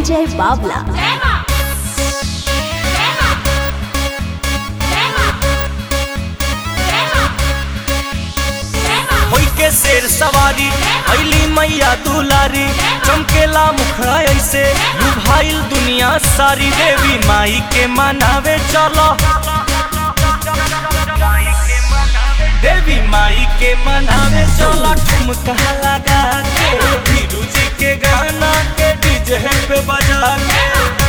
Vijay Babla. होई के शेर सवारी अली मैया दुलारी चमकेला मुखड़ा ऐसे लुभाइल दुनिया सारी देवी माई के मनावे चलो देवी माई के मनावे चलो ठुमका लगा के धीरू जी के गाना के डीजे पे बजा के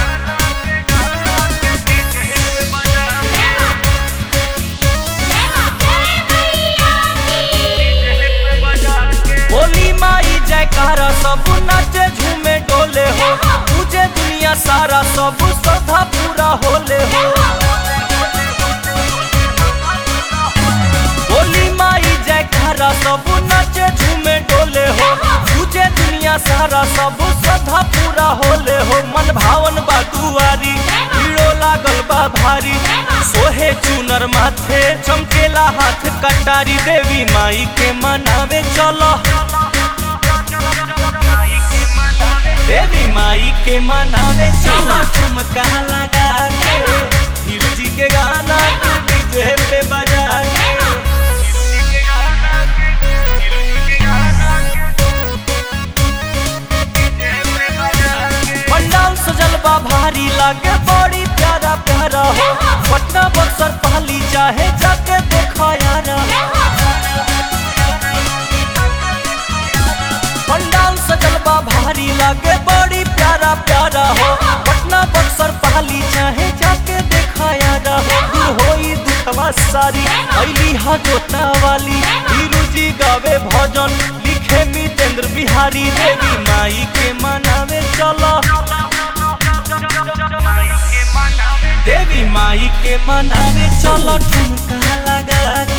बोली माई जयकारा सब नाचे झूमे डोले हो तुझे दुनिया सारा सब सदा पूरा होले हो बोली माई जयकारा सब नाचे झूमे डोले हो तुझे दुनिया सारा सब सदा पूरा होले हो मन भावन बा दुआरी भीड़ो लागल बा भारी सोहे चुनर माथे चमकेला हाथ कटारी देवी माई के मनावे चलो देवी माई के मनावे चलो ठुमका लगा के धीरू जी के गाना के डीजे पे बजा के पंडाल सजल बा भारी लागे बड़ी प्यारा प्यारा हो पटना बक्सर पहली चाहे जाके देखा यारा पंडाल सजल बा भारी लागे बड़ी प्यारा प्यारा हो पटना बक्सर पहली चाहे जाके देखा यारा हो दूर होई दुखवा सारी अली हा जोता वाली धीरू जी गावे भजन लिखे मितेंद्र बिहारी देवी माई के मनावे चलो देवी माई के मनावे चलो ठुमका लगा